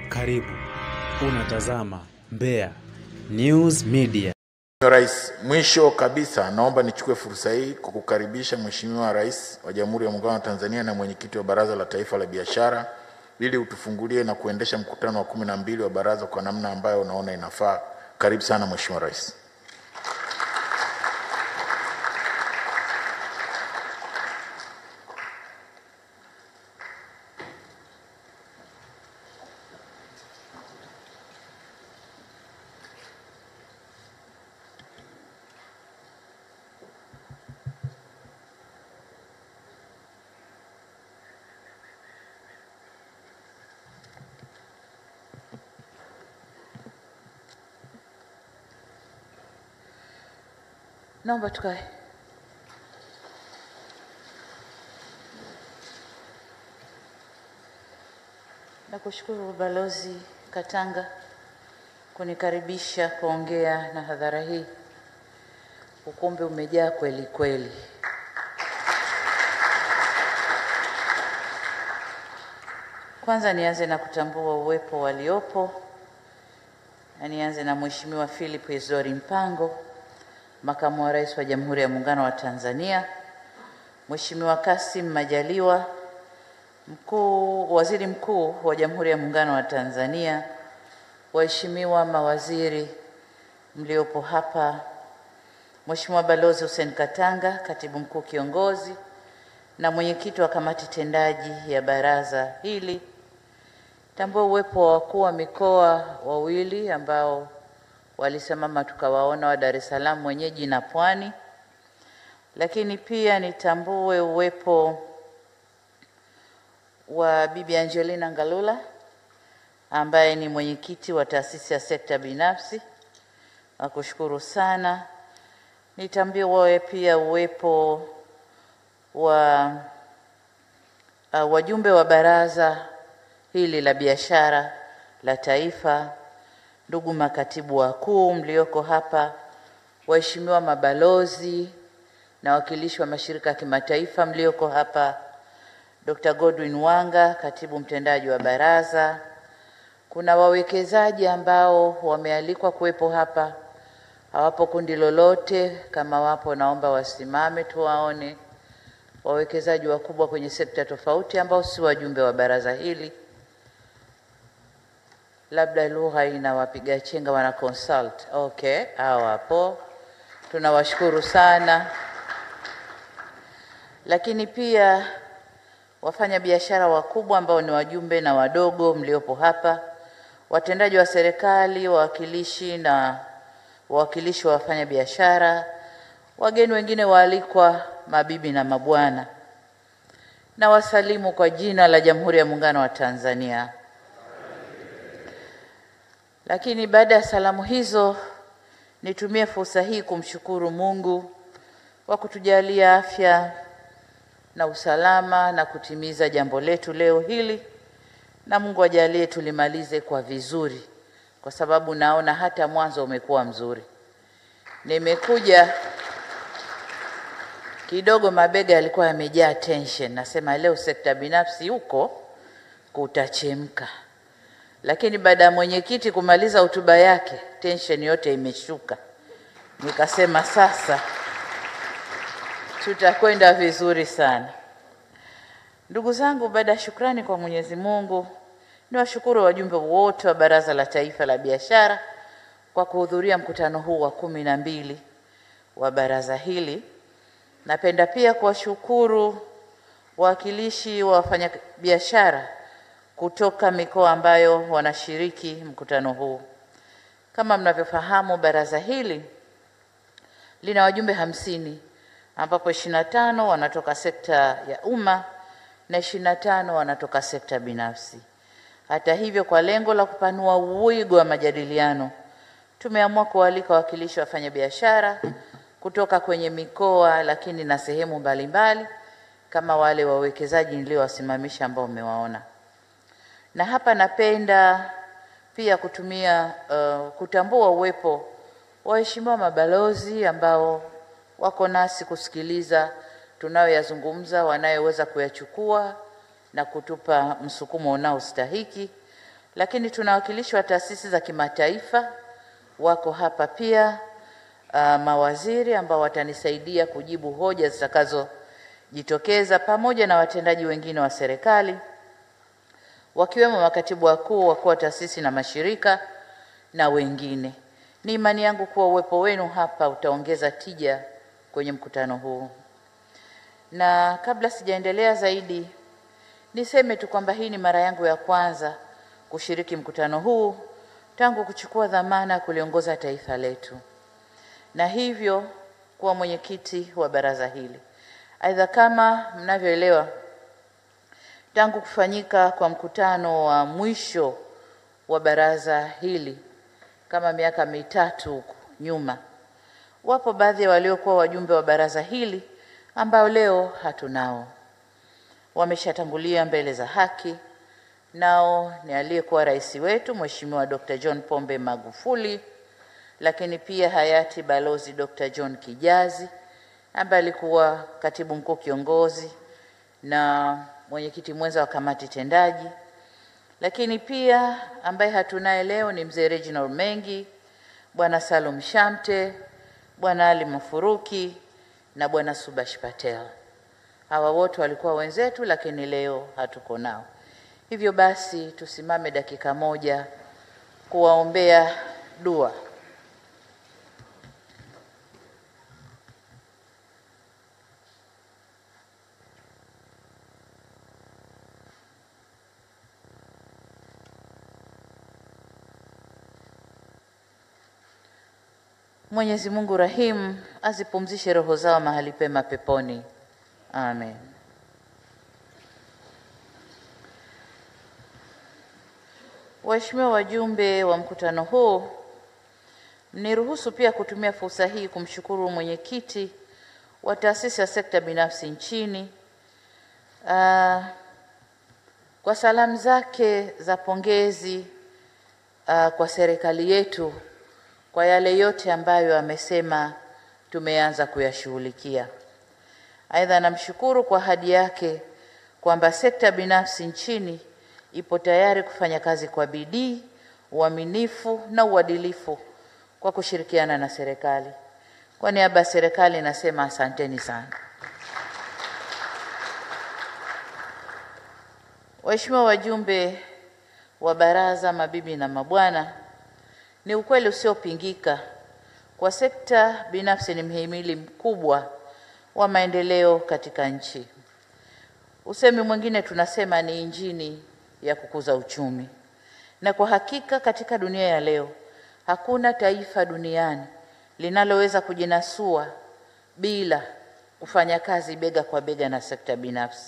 Karibu, unatazama Mbeya News Media. Mheshimiwa Rais, mwisho kabisa naomba nichukue fursa hii kukukaribisha Mheshimiwa Rais wa Jamhuri ya Muungano wa Tanzania na mwenyekiti wa Baraza la Taifa la Biashara ili utufungulie na kuendesha mkutano wa kumi na mbili wa baraza kwa namna ambayo unaona inafaa. Karibu sana Mheshimiwa Rais. Naomba tukae. Nakushukuru Balozi Katanga kunikaribisha kuongea na hadhara hii. Ukumbi umejaa kweli kweli. Kwanza nianze na kutambua uwepo waliopo na nianze na Mheshimiwa Philip Isdori Mpango, Makamu wa Rais wa Jamhuri ya Muungano wa Tanzania, Mheshimiwa Kassim Majaliwa, Mkuu Waziri Mkuu wa Jamhuri ya Muungano wa Tanzania, waheshimiwa mawaziri mliopo hapa, Mheshimiwa Balozi Hussein Katanga, Katibu Mkuu Kiongozi na mwenyekiti wa kamati tendaji ya baraza hili. Tambua uwepo wa wakuu wa mikoa wawili ambao walisimama tukawaona wa Dar es Salaam mwenyeji na Pwani, lakini pia nitambue uwepo wa Bibi Angelina Ngalula ambaye ni mwenyekiti wa taasisi ya sekta binafsi. Nakushukuru sana. Nitambue pia uwepo wa uh, wajumbe wa baraza hili la biashara la taifa, ndugu makatibu wakuu mlioko hapa, waheshimiwa mabalozi na wakilishi wa mashirika ya kimataifa mlioko hapa, Dr. Godwin Wanga, katibu mtendaji wa baraza. Kuna wawekezaji ambao wamealikwa kuwepo hapa, hawapo kundi lolote. Kama wapo, naomba wasimame tuwaone. Wawekezaji wakubwa kwenye sekta tofauti ambao si wajumbe wa baraza hili labda lugha inawapiga chenga, wana consult. Okay, hao hapo, tunawashukuru sana. Lakini pia wafanya biashara wakubwa ambao ni wajumbe na wadogo mliopo hapa, watendaji wa serikali, wawakilishi na wawakilishi wa wafanya biashara, wageni wengine waalikwa, mabibi na mabwana, na wasalimu kwa jina la Jamhuri ya Muungano wa Tanzania. Lakini baada ya salamu hizo, nitumie fursa hii kumshukuru Mungu kwa kutujalia afya na usalama na kutimiza jambo letu leo hili, na Mungu ajalie tulimalize kwa vizuri, kwa sababu naona hata mwanzo umekuwa mzuri. Nimekuja kidogo, mabega yalikuwa yamejaa tension, nasema leo sekta binafsi huko kutachemka lakini baada ya mwenyekiti kumaliza hotuba yake tension yote imeshuka, nikasema sasa tutakwenda vizuri sana. Ndugu zangu, baada ya shukrani kwa Mwenyezi Mungu, niwashukuru wajumbe wote wa Baraza la Taifa la Biashara kwa kuhudhuria mkutano huu wa kumi na mbili wa baraza hili. Napenda pia kuwashukuru wawakilishi wa wafanyabiashara kutoka mikoa ambayo wanashiriki mkutano huu. Kama mnavyofahamu, baraza hili lina wajumbe hamsini ambapo ishirini na tano wanatoka sekta ya umma na ishirini na tano wanatoka sekta binafsi. Hata hivyo, kwa lengo la kupanua wigo wa majadiliano, tumeamua kualika wawakilishi wa wafanyabiashara kutoka kwenye mikoa lakini na sehemu mbalimbali kama wale wawekezaji niliowasimamisha ambao mmewaona na hapa napenda pia kutumia uh, kutambua uwepo wa waheshimiwa mabalozi ambao wako nasi kusikiliza tunayoyazungumza, wanayoweza kuyachukua na kutupa msukumo unaostahiki. lakini tuna wawakilishi wa taasisi za kimataifa wako hapa pia, uh, mawaziri ambao watanisaidia kujibu hoja zitakazojitokeza pamoja na watendaji wengine wa serikali wakiwemo makatibu wakuu, wakuu wa taasisi na mashirika na wengine. Ni imani yangu kuwa uwepo wenu hapa utaongeza tija kwenye mkutano huu. Na kabla sijaendelea zaidi, niseme tu kwamba hii ni mara yangu ya kwanza kushiriki mkutano huu tangu kuchukua dhamana ya kuliongoza taifa letu, na hivyo kuwa mwenyekiti wa baraza hili. Aidha, kama mnavyoelewa, tangu kufanyika kwa mkutano wa mwisho wa baraza hili kama miaka mitatu huko nyuma, wapo baadhi ya waliokuwa wajumbe wa baraza hili ambao leo hatunao, wameshatangulia mbele za haki. Nao ni aliyekuwa rais wetu Mheshimiwa Dr. John Pombe Magufuli, lakini pia hayati Balozi Dr. John Kijazi ambaye alikuwa katibu mkuu kiongozi na mwenyekiti mwenza wa kamati tendaji, lakini pia ambaye hatunaye leo ni mzee Reginald Mengi, bwana Salum Shamte, bwana Ali Mafuruki na bwana Subash Patel. Hawa wote walikuwa wenzetu, lakini leo hatuko nao. Hivyo basi tusimame dakika moja kuwaombea dua. Mwenyezi Mungu rahimu azipumzishe roho zao mahali pema peponi. Amen. Waheshimiwa wajumbe wa mkutano huu, mniruhusu pia kutumia fursa hii kumshukuru mwenyekiti wa taasisi ya sekta binafsi nchini uh, kwa salamu zake za pongezi uh, kwa serikali yetu kwa yale yote ambayo amesema tumeanza kuyashughulikia. Aidha, namshukuru kwa ahadi yake kwamba sekta binafsi nchini ipo tayari kufanya kazi kwa bidii, uaminifu na uadilifu kwa kushirikiana na serikali. Kwa niaba ya serikali nasema asanteni sana. Waheshimiwa wajumbe wa baraza, mabibi na mabwana, ni ukweli usiopingika kwa sekta binafsi ni mhimili mkubwa wa maendeleo katika nchi. Usemi mwingine tunasema ni injini ya kukuza uchumi, na kwa hakika katika dunia ya leo hakuna taifa duniani linaloweza kujinasua bila kufanya kazi bega kwa bega na sekta binafsi.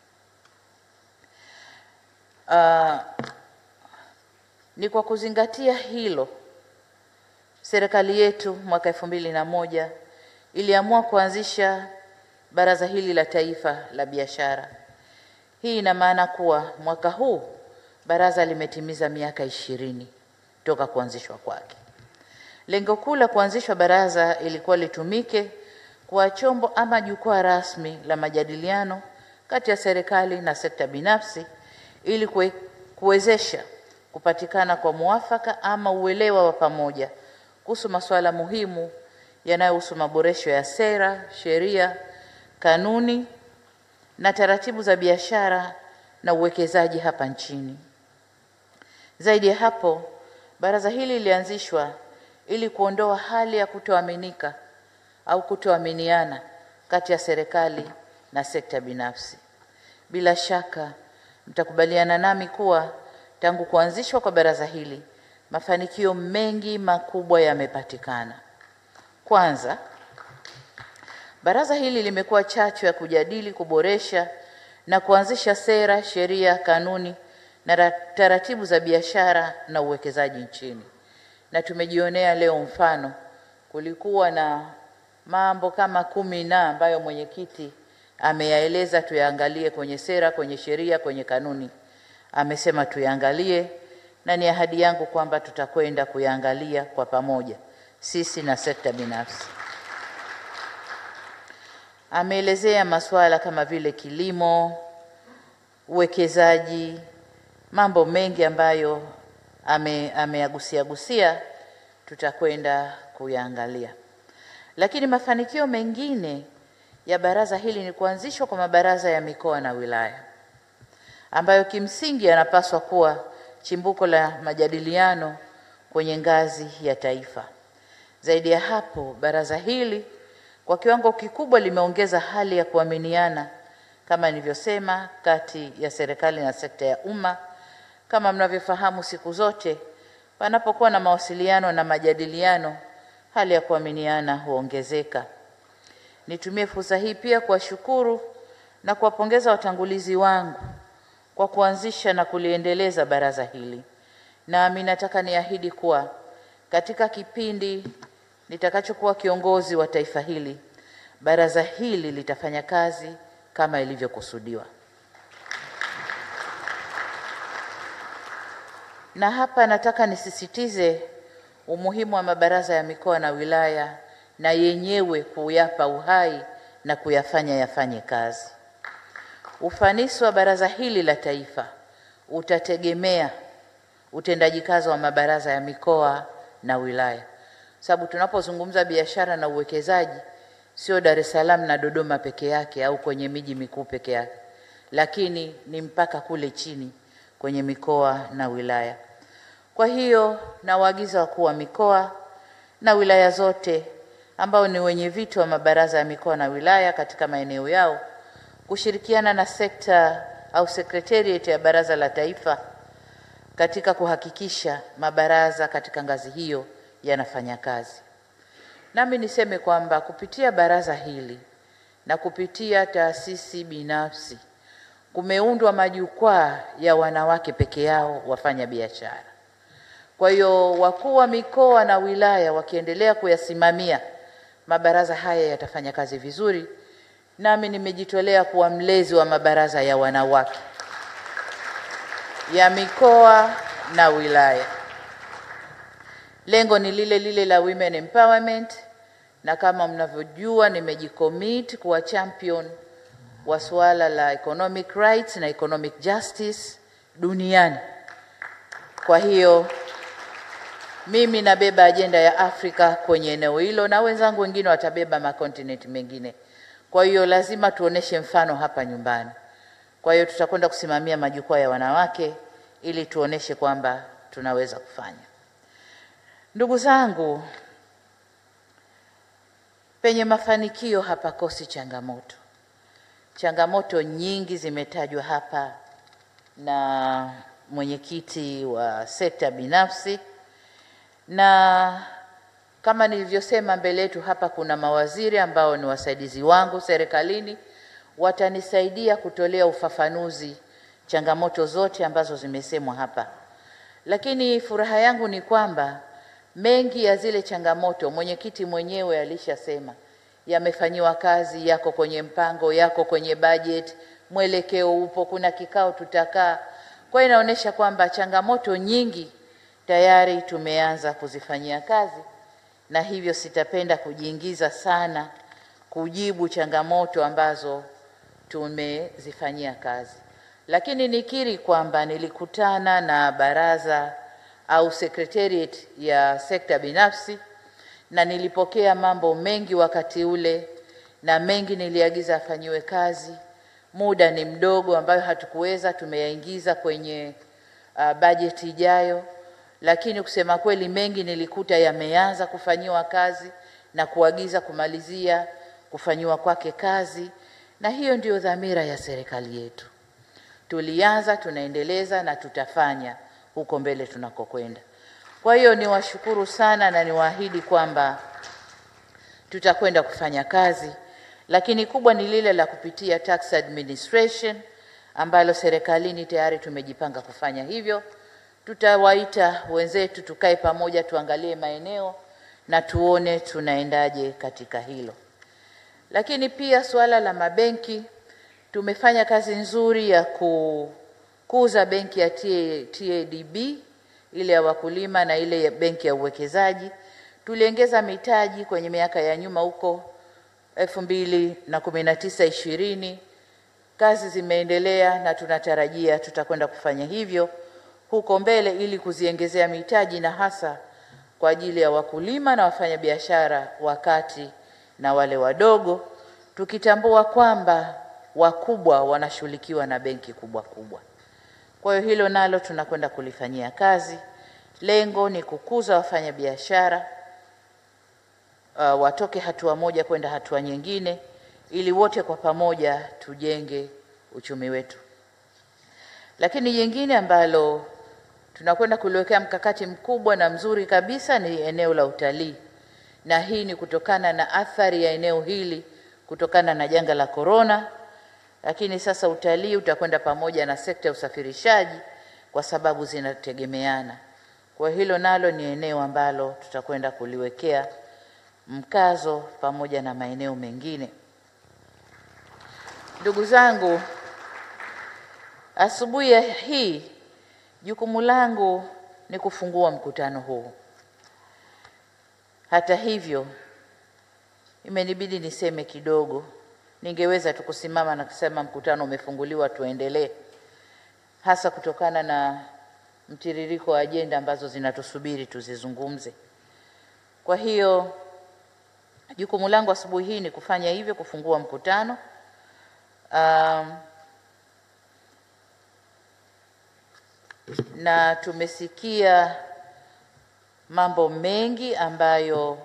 Uh, ni kwa kuzingatia hilo serikali yetu mwaka elfu mbili na moja iliamua kuanzisha baraza hili la taifa la biashara. Hii ina maana kuwa mwaka huu baraza limetimiza miaka ishirini toka kuanzishwa kwake. Lengo kuu la kuanzishwa baraza ilikuwa litumike kuwa chombo ama jukwaa rasmi la majadiliano kati ya serikali na sekta binafsi ili kue, kuwezesha kupatikana kwa muafaka ama uelewa wa pamoja kuhusu masuala muhimu yanayohusu maboresho ya sera, sheria, kanuni na taratibu za biashara na uwekezaji hapa nchini. Zaidi ya hapo, baraza hili lilianzishwa ili kuondoa hali ya kutoaminika au kutoaminiana kati ya serikali na sekta binafsi. Bila shaka mtakubaliana nami kuwa tangu kuanzishwa kwa baraza hili mafanikio mengi makubwa yamepatikana. Kwanza, baraza hili limekuwa chachu ya kujadili, kuboresha na kuanzisha sera, sheria, kanuni na taratibu za biashara na uwekezaji nchini, na tumejionea leo mfano. Kulikuwa na mambo kama kumi na ambayo mwenyekiti ameyaeleza tuyaangalie kwenye sera, kwenye sheria, kwenye kanuni. Amesema tuyaangalie, na ni ahadi yangu kwamba tutakwenda kuyaangalia kwa pamoja, sisi na sekta binafsi. Ameelezea masuala kama vile kilimo, uwekezaji, mambo mengi ambayo ame- ameyagusia gusia tutakwenda kuyaangalia, lakini mafanikio mengine ya baraza hili ni kuanzishwa kwa mabaraza ya mikoa na wilaya ambayo kimsingi yanapaswa kuwa chimbuko la majadiliano kwenye ngazi ya taifa. Zaidi ya hapo, baraza hili kwa kiwango kikubwa limeongeza hali ya kuaminiana kama nilivyosema, kati ya serikali na sekta ya umma. Kama mnavyofahamu, siku zote panapokuwa na mawasiliano na majadiliano, hali ya kuaminiana huongezeka. Nitumie fursa hii pia kuwashukuru na kuwapongeza watangulizi wangu kwa kuanzisha na kuliendeleza baraza hili. Nami nataka niahidi kuwa katika kipindi nitakachokuwa kiongozi wa taifa hili, baraza hili litafanya kazi kama ilivyokusudiwa. Na hapa nataka nisisitize umuhimu wa mabaraza ya mikoa na wilaya na yenyewe kuyapa uhai na kuyafanya yafanye kazi. Ufanisi wa baraza hili la taifa utategemea utendaji kazi wa mabaraza ya mikoa na wilaya, sababu tunapozungumza biashara na uwekezaji sio Dar es Salaam na Dodoma peke yake au kwenye miji mikuu peke yake, lakini ni mpaka kule chini kwenye mikoa na wilaya. Kwa hiyo nawaagiza wakuu wa mikoa na wilaya zote ambao ni wenye viti wa mabaraza ya mikoa na wilaya katika maeneo yao kushirikiana na sekta au secretariat ya baraza la taifa katika kuhakikisha mabaraza katika ngazi hiyo yanafanya kazi. Nami niseme kwamba kupitia baraza hili na kupitia taasisi binafsi kumeundwa majukwaa ya wanawake peke yao wafanya biashara. Kwa hiyo wakuu wa mikoa na wilaya wakiendelea kuyasimamia, mabaraza haya yatafanya kazi vizuri. Nami nimejitolea kuwa mlezi wa mabaraza ya wanawake ya mikoa na wilaya. Lengo ni lile lile la women empowerment, na kama mnavyojua nimejicommit kuwa champion wa suala la economic rights na economic justice duniani. Kwa hiyo mimi nabeba ajenda ya Afrika kwenye eneo hilo na wenzangu wengine watabeba makontinenti mengine. Kwa hiyo lazima tuoneshe mfano hapa nyumbani. Kwa hiyo tutakwenda kusimamia majukwaa ya wanawake ili tuoneshe kwamba tunaweza kufanya. Ndugu zangu, penye mafanikio hapakosi changamoto. Changamoto nyingi zimetajwa hapa na mwenyekiti wa sekta binafsi, na kama nilivyosema mbele yetu hapa, kuna mawaziri ambao ni wasaidizi wangu serikalini, watanisaidia kutolea ufafanuzi changamoto zote ambazo zimesemwa hapa. Lakini furaha yangu ni kwamba mengi ya zile changamoto mwenyekiti mwenyewe alishasema yamefanyiwa kazi, yako kwenye mpango, yako kwenye budget, mwelekeo upo, kuna kikao tutakaa. Kwa hiyo inaonyesha kwamba changamoto nyingi tayari tumeanza kuzifanyia kazi, na hivyo sitapenda kujiingiza sana kujibu changamoto ambazo tumezifanyia kazi, lakini nikiri kwamba nilikutana na baraza au secretariat ya sekta binafsi na nilipokea mambo mengi wakati ule, na mengi niliagiza afanyiwe kazi. Muda ni mdogo, ambayo hatukuweza tumeyaingiza kwenye uh, bajeti ijayo, lakini kusema kweli mengi nilikuta yameanza kufanyiwa kazi na kuagiza kumalizia kufanyiwa kwake kazi, na hiyo ndiyo dhamira ya serikali yetu. Tulianza, tunaendeleza na tutafanya huko mbele tunakokwenda. Kwa hiyo niwashukuru sana na niwaahidi kwamba tutakwenda kufanya kazi, lakini kubwa ni lile la kupitia tax administration ambalo serikalini tayari tumejipanga kufanya hivyo. Tutawaita wenzetu tukae pamoja, tuangalie maeneo na tuone tunaendaje katika hilo. Lakini pia suala la mabenki, tumefanya kazi nzuri ya kukuza benki ya TADB ile ya wakulima na ile ya benki ya uwekezaji. Tuliongeza mitaji kwenye miaka ya nyuma huko elfu mbili na kumi na tisa ishirini. Kazi zimeendelea na tunatarajia tutakwenda kufanya hivyo huko mbele ili kuziongezea mitaji na hasa kwa ajili ya wakulima na wafanyabiashara wa kati na wale wadogo, tukitambua kwamba wakubwa wanashughulikiwa na benki kubwa kubwa. Kwa hiyo hilo nalo tunakwenda kulifanyia kazi. Lengo ni kukuza wafanyabiashara uh, watoke hatua moja kwenda hatua nyingine, ili wote kwa pamoja tujenge uchumi wetu. Lakini jingine ambalo tunakwenda kuliwekea mkakati mkubwa na mzuri kabisa ni eneo la utalii, na hii ni kutokana na athari ya eneo hili kutokana na janga la korona. Lakini sasa utalii utakwenda pamoja na sekta ya usafirishaji kwa sababu zinategemeana. Kwa hilo nalo ni eneo ambalo tutakwenda kuliwekea mkazo pamoja na maeneo mengine. Ndugu zangu, asubuhi ya hii jukumu langu ni kufungua mkutano huu. Hata hivyo, imenibidi niseme kidogo. Ningeweza tu kusimama na kusema mkutano umefunguliwa, tuendelee, hasa kutokana na mtiririko wa ajenda ambazo zinatusubiri tuzizungumze. Kwa hiyo jukumu langu asubuhi hii ni kufanya hivyo, kufungua mkutano. Um, na tumesikia mambo mengi ambayo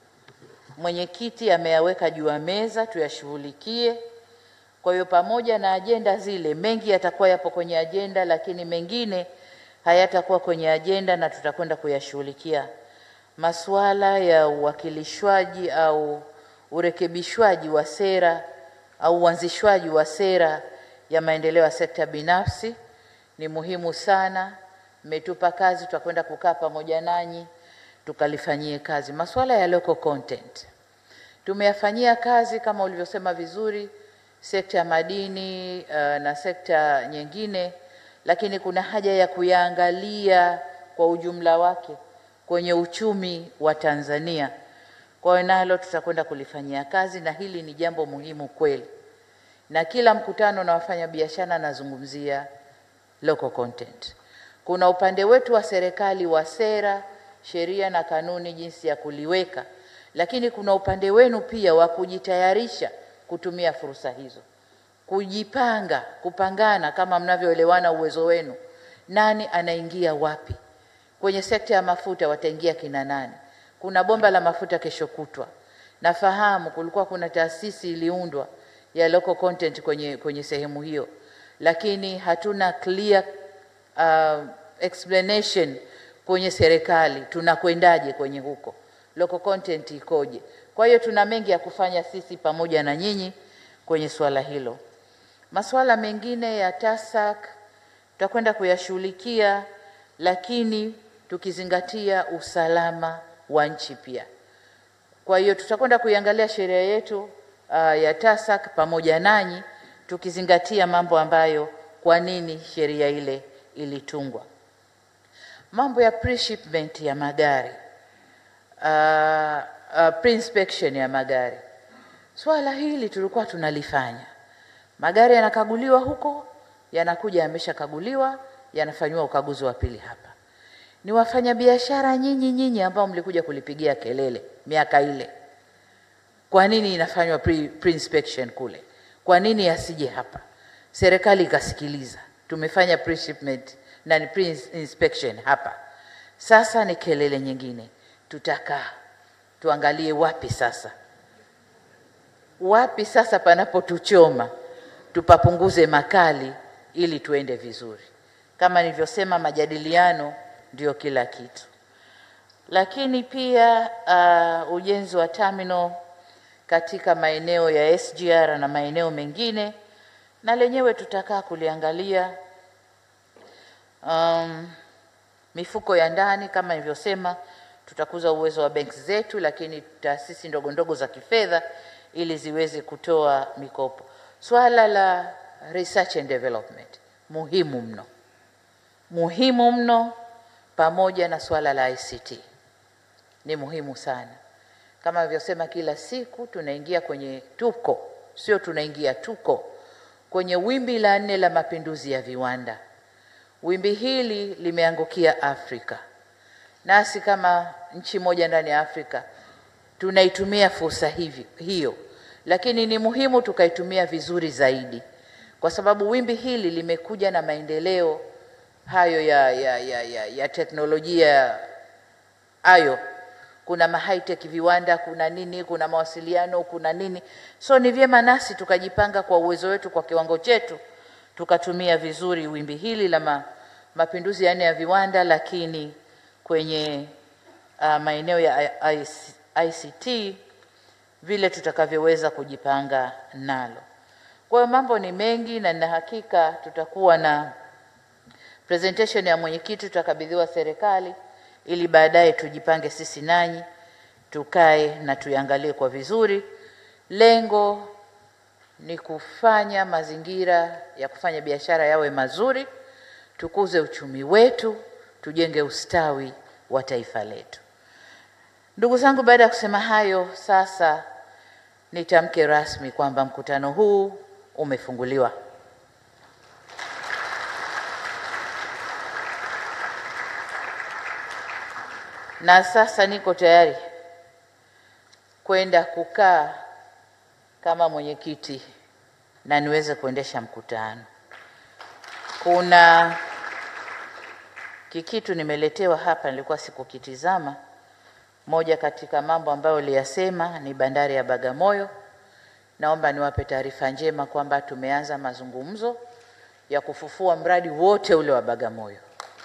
mwenyekiti ameyaweka juu ya meza tuyashughulikie. Kwa hiyo pamoja na ajenda zile, mengi yatakuwa yapo kwenye ajenda, lakini mengine hayatakuwa kwenye ajenda na tutakwenda kuyashughulikia. Masuala ya uwakilishwaji au urekebishwaji wa sera au uanzishwaji wa sera ya maendeleo ya sekta binafsi ni muhimu sana. Mmetupa kazi, tutakwenda kukaa pamoja nanyi tukalifanyie kazi. Masuala ya local content tumeyafanyia kazi kama ulivyosema vizuri, sekta ya madini uh, na sekta nyingine, lakini kuna haja ya kuyaangalia kwa ujumla wake kwenye uchumi wa Tanzania. Kwa hiyo nalo tutakwenda kulifanyia kazi, na hili ni jambo muhimu kweli, na kila mkutano na wafanyabiashara nazungumzia local content. Kuna upande wetu wa serikali wa sera, sheria na kanuni jinsi ya kuliweka, lakini kuna upande wenu pia wa kujitayarisha kutumia fursa hizo, kujipanga, kupangana kama mnavyoelewana uwezo wenu, nani anaingia wapi. Kwenye sekta ya mafuta wataingia kina nani? Kuna bomba la mafuta kesho kutwa. Nafahamu kulikuwa kuna taasisi iliundwa ya local content kwenye, kwenye sehemu hiyo, lakini hatuna clear uh, explanation kwenye serikali tunakwendaje kwenye huko, local content ikoje. Kwa hiyo tuna mengi ya kufanya sisi pamoja na nyinyi kwenye swala hilo. Masuala mengine ya TASAC tutakwenda kuyashughulikia, lakini tukizingatia usalama wa nchi pia. Kwa hiyo tutakwenda kuiangalia sheria yetu uh, ya TASAC pamoja nanyi tukizingatia mambo ambayo kwa nini sheria ile ilitungwa. Mambo ya pre-shipment ya magari uh, uh, pre-inspection ya magari, swala hili tulikuwa tunalifanya. Magari yanakaguliwa huko, yanakuja yameshakaguliwa, yanafanyiwa ukaguzi wa pili hapa. Ni wafanyabiashara nyinyi nyinyi ambao mlikuja kulipigia kelele miaka ile, kwa nini inafanywa pre, pre-inspection kule? Kwa nini asije hapa? Serikali ikasikiliza, tumefanya pre-shipment na ni pre-inspection hapa. Sasa ni kelele nyingine, tutakaa tuangalie wapi sasa, wapi sasa panapotuchoma, tupapunguze makali ili tuende vizuri. Kama nilivyosema, majadiliano ndio kila kitu. Lakini pia uh, ujenzi wa terminal katika maeneo ya SGR na maeneo mengine, na lenyewe tutakaa kuliangalia. Um, mifuko ya ndani kama nilivyosema, tutakuza uwezo wa benki zetu, lakini taasisi ndogo ndogo za kifedha ili ziweze kutoa mikopo. Swala la research and development muhimu mno, muhimu mno, pamoja na swala la ICT ni muhimu sana. Kama nilivyosema, kila siku tunaingia kwenye, tuko sio tunaingia, tuko kwenye wimbi la nne la mapinduzi ya viwanda. Wimbi hili limeangukia Afrika, nasi kama nchi moja ndani ya Afrika tunaitumia fursa hivi hiyo, lakini ni muhimu tukaitumia vizuri zaidi, kwa sababu wimbi hili limekuja na maendeleo hayo ya, ya, ya, ya, ya teknolojia hayo kuna ma high tech viwanda, kuna nini, kuna mawasiliano, kuna nini. So ni vyema nasi tukajipanga kwa uwezo wetu, kwa kiwango chetu, tukatumia vizuri wimbi hili la ma, mapinduzi ya nne ya viwanda, lakini kwenye uh, maeneo ya I- I- ICT vile tutakavyoweza kujipanga nalo. Kwa hiyo mambo ni mengi, na nina hakika tutakuwa na presentation ya mwenyekiti tutakabidhiwa serikali ili baadaye tujipange sisi nanyi tukae na tuiangalie kwa vizuri. Lengo ni kufanya mazingira ya kufanya biashara yawe mazuri, tukuze uchumi wetu, tujenge ustawi wa taifa letu. Ndugu zangu, baada ya kusema hayo, sasa nitamke rasmi kwamba mkutano huu umefunguliwa. na sasa niko tayari kwenda kukaa kama mwenyekiti na niweze kuendesha mkutano. Kuna kikitu nimeletewa hapa, nilikuwa sikukitizama. Moja katika mambo ambayo uliyasema ni bandari ya Bagamoyo. Naomba niwape taarifa njema kwamba tumeanza mazungumzo ya kufufua mradi wote ule wa Bagamoyo.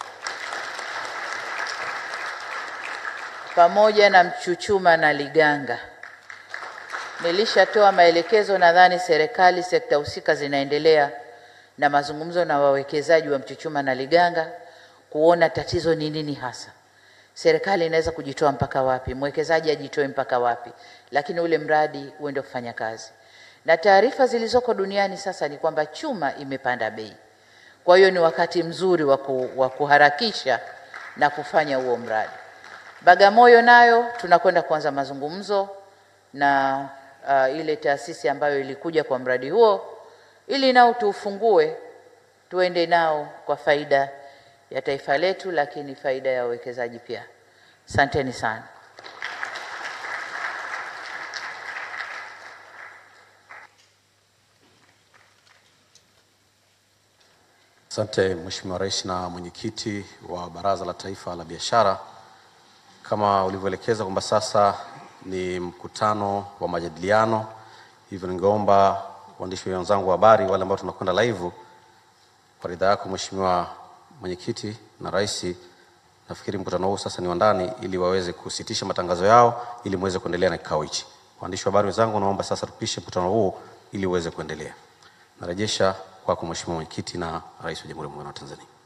pamoja na Mchuchuma na Liganga. Nilishatoa maelekezo, nadhani serikali, sekta husika zinaendelea na mazungumzo na wawekezaji wa Mchuchuma na Liganga kuona tatizo ni nini hasa. Serikali inaweza kujitoa mpaka wapi, mwekezaji ajitoe mpaka wapi, lakini ule mradi uende kufanya kazi. Na taarifa zilizoko duniani sasa ni kwamba chuma imepanda bei, kwa hiyo ni wakati mzuri wa ku- wa kuharakisha na kufanya huo mradi. Bagamoyo nayo tunakwenda kuanza mazungumzo na uh, ile taasisi ambayo ilikuja kwa mradi huo ili nao tuufungue tuende nao kwa faida ya taifa letu, lakini faida ya wawekezaji pia. Asanteni sana. Asante Mheshimiwa Rais na mwenyekiti wa Baraza la Taifa la Biashara, kama ulivyoelekeza kwamba sasa ni mkutano wa majadiliano, hivyo ningeomba waandishi wenzangu wa habari wale ambao tunakwenda live, kwa ridhaa yako Mheshimiwa mwenyekiti na rais, nafikiri mkutano huu sasa ni wa ndani, ili waweze kusitisha matangazo yao ili muweze kuendelea na kikao hichi. Waandishi wa habari wenzangu, naomba sasa tupishe mkutano huu ili uweze kuendelea. Narejesha kwako Mheshimiwa mwenyekiti na rais wa Jamhuri ya Muungano wa Tanzania.